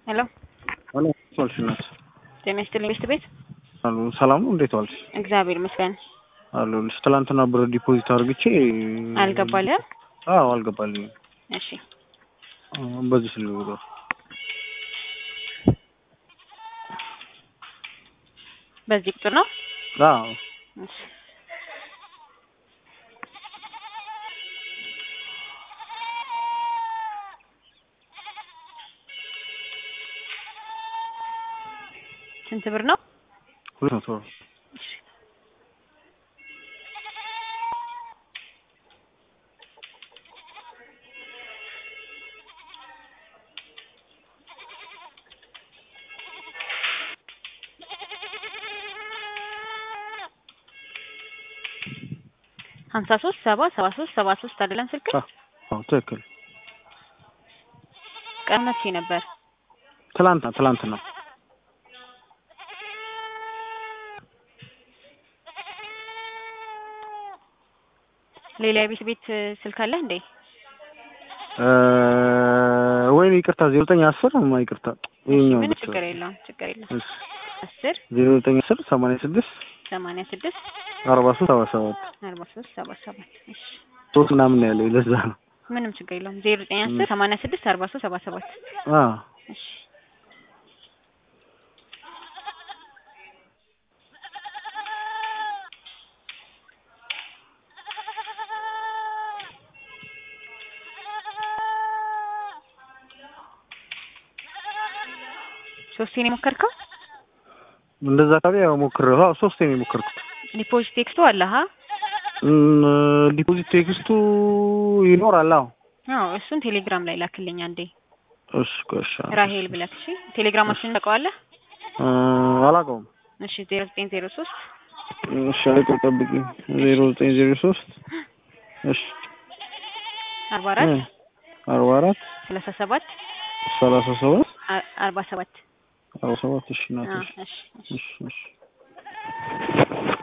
ሄሎ ሄሎ ዋልሽ እናት ጤና ይስጥልኝ ሚስት ቤት አሉ ሰላም ነው እንዴት ዋልሽ እግዚአብሔር ይመስገን አሉልሽ ትላንትና ብር ዲፖዚት አድርግቼ አልገባልህም አዎ አልገባልኝም እሺ በዚህ ስልክ ቁጥር በዚህ ቁጥር ነው አዎ እሺ ስንት ብር ነው ሁለት መቶ ብር ሀምሳ ሶስት ሰባ ሰባ ሶስት ሰባ ሶስት አይደለም ስልክ አዎ ትክክል ቀን መቼ ነበር ትላንትና ትላንትና ሌላ የቤት ቤት ስልክ አለህ እንዴ ወይኔ ይቅርታ ዜሮ ዘጠኝ አስር ማ ይቅርታ ይኸኛው ምን ችግር የለውም ችግር የለውም እሺ አስር ዜሮ ዘጠኝ አስር ሰማንያ ስድስት ሰማንያ ስድስት አርባ ሶስት ሰባ ሰባት አርባ ሶስት ሰባ ሰባት እሺ ሶስት ምናምን ነው ያለው ለዛ ነው ምንም ችግር የለውም ዜሮ ዘጠኝ አስር ሰማንያ ስድስት አርባ ሶስት ሰባ ሰባት አዎ እሺ ሶስቴ ነው የሞከርከው እንደዛ አካባቢ ያው ሞክሬው አዎ ሶስቴ ነው የሞከርኩት ዲፖዚት ቴክስቱ አለ ሀ እም፣ ዲፖዚት ቴክስቱ ይኖራል አዎ አዎ እሱን ቴሌግራም ላይ ላክልኝ አንዴ እሺ ቆይ እሺ አዎ። ራሄል ብለህ እሺ ቴሌግራማችንን ታውቀዋለህ እ፣ አላውቀውም እሺ ዜሮ ዘጠኝ ዜሮ ሶስት እሺ አይቆይ ጠብቂኝ ዜሮ ዘጠኝ ዜሮ ሶስት እሺ አርባ አራት እ፣ አርባ አራት ሰላሳ ሰባት ሰላሳ ሰባት አ- አርባ ሰባት አርባ ሰባት እሺ አዎ ናት እሺ እሺ እሺ እሺ